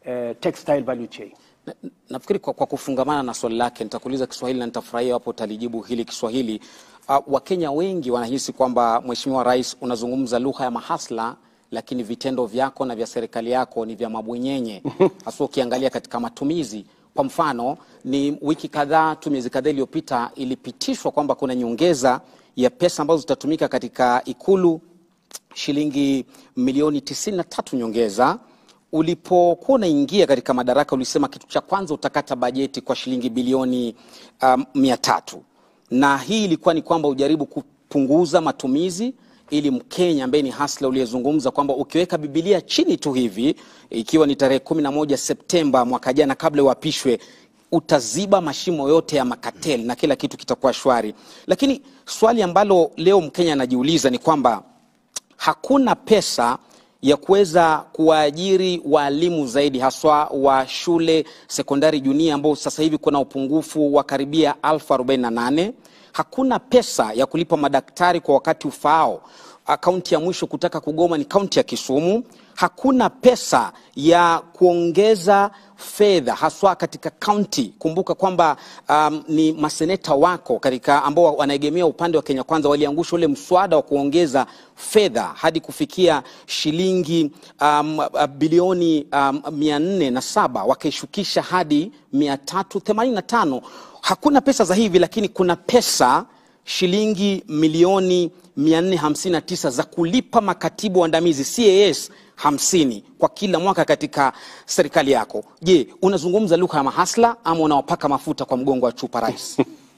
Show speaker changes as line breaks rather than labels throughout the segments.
eh, textile value chain.
Na- Nafikiri kwa, kwa kufungamana na swali lake nitakuuliza Kiswahili na nitafurahia hapo utalijibu hili Kiswahili. Uh, Wakenya wengi wanahisi kwamba Mheshimiwa Rais unazungumza lugha ya mahasla, lakini vitendo vyako na vya serikali yako ni vya mabwenyenye, hasa ukiangalia katika matumizi. Kwa mfano, ni wiki kadhaa tu, miezi kadhaa iliyopita, ilipitishwa kwamba kuna nyongeza ya pesa ambazo zitatumika katika Ikulu shilingi milioni 93 nyongeza ulipokuwa unaingia katika madaraka ulisema kitu cha kwanza utakata bajeti kwa shilingi bilioni um, mia tatu na hii ilikuwa ni kwamba ujaribu kupunguza matumizi ili Mkenya ambaye ni hasla uliyezungumza kwamba ukiweka Bibilia chini tu hivi, ikiwa ni tarehe kumi na moja Septemba mwaka jana, kabla uapishwe, utaziba mashimo yote ya makateli na kila kitu kitakuwa shwari. Lakini swali ambalo leo Mkenya anajiuliza ni kwamba hakuna pesa ya kuweza kuwaajiri waalimu zaidi haswa wa shule sekondari junia ambao sasa hivi kuna upungufu wa karibia elfu arobaini na nane. Hakuna pesa ya kulipa madaktari kwa wakati ufaao. Ah, Kaunti ya mwisho kutaka kugoma ni kaunti ya Kisumu. Hakuna pesa ya kuongeza fedha haswa katika kaunti. Kumbuka kwamba um, ni maseneta wako katika ambao wanaegemea upande wa Kenya Kwanza waliangusha ule mswada wa kuongeza fedha hadi kufikia shilingi um, uh, bilioni um, mia nne na saba wakaishukisha hadi mia tatu themanini na tano. Hakuna pesa za hivi, lakini kuna pesa shilingi milioni 459 za kulipa makatibu waandamizi CAS 50 kwa kila mwaka katika serikali yako. Je, unazungumza lugha ya mahasla ama unawapaka mafuta kwa mgongo wa chupa rais?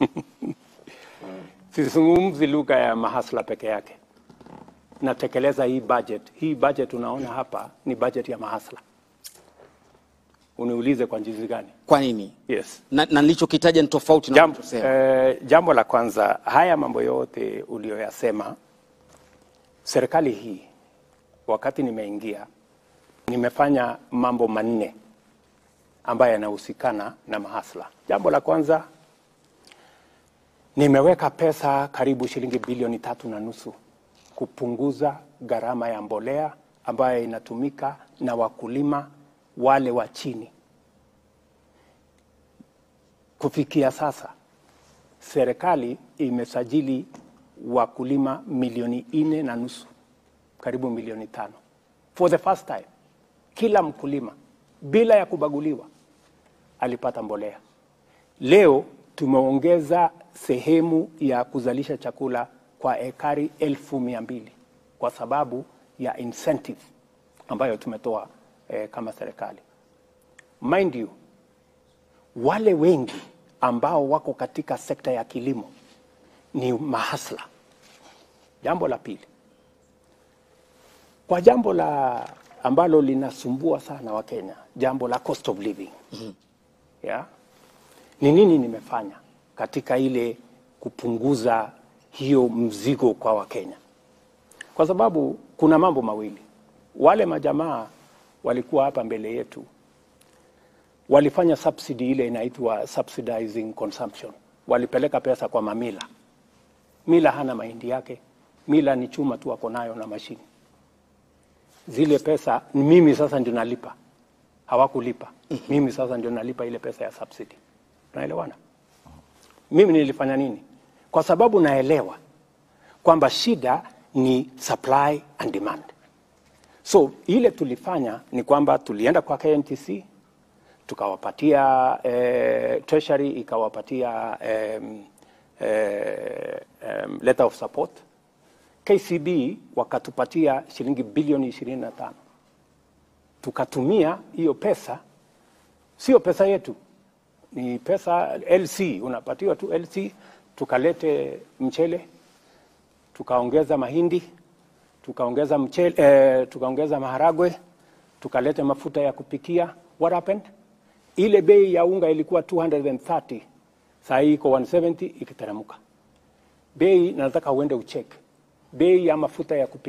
Sizungumzi lugha ya mahasla peke yake, natekeleza hii budget. Hii budget unaona hapa ni budget ya mahasla. Uniulize kwa jinsi gani?
Kwa nini?
Yes.
Na, na nilichokitaja ni tofauti na
Jambo,
unachosema.
eh, jambo la kwanza, haya mambo yote uliyoyasema, serikali hii wakati nimeingia, nimefanya mambo manne ambayo yanahusikana na mahasla. Jambo la kwanza, nimeweka pesa karibu shilingi bilioni tatu na nusu kupunguza gharama ya mbolea ambayo inatumika na wakulima wale wa chini. Kufikia sasa serikali imesajili wakulima milioni nne na nusu, karibu milioni tano for the first time. Kila mkulima bila ya kubaguliwa alipata mbolea. Leo tumeongeza sehemu ya kuzalisha chakula kwa ekari elfu mia mbili kwa sababu ya incentive ambayo tumetoa eh, kama serikali. Mind you, wale wengi ambao wako katika sekta ya kilimo ni mahasla. Jambo la pili, kwa jambo la ambalo linasumbua sana Wakenya, jambo la cost of living yeah? Ni nini nimefanya katika ile kupunguza hiyo mzigo kwa Wakenya? Kwa sababu kuna mambo mawili. Wale majamaa walikuwa hapa mbele yetu walifanya subsidy ile inaitwa subsidizing consumption. Walipeleka pesa kwa mamila. Mila hana mahindi yake, mila ni chuma tu ako nayo na mashini. Zile pesa ni mimi sasa ndio nalipa, hawakulipa. Mimi sasa ndio nalipa ile pesa ya subsidy. Tunaelewana? Mimi nilifanya nini? Kwa sababu naelewa kwamba shida ni supply and demand. So ile tulifanya ni kwamba tulienda kwa KNTC tukawapatia eh, treasury ikawapatia um, eh, um, letter of support. KCB wakatupatia shilingi bilioni 25 tukatumia hiyo pesa, sio pesa yetu, ni pesa LC, unapatiwa tu LC. Tukalete mchele, tukaongeza mahindi, tukaongeza mchele, eh, tukaongeza maharagwe, tukalete mafuta ya kupikia. What happened? Ile bei ya unga ilikuwa 230 saa hii iko 170 ikiteremka. Bei nataka uende ucheck bei ya mafuta ya kupikia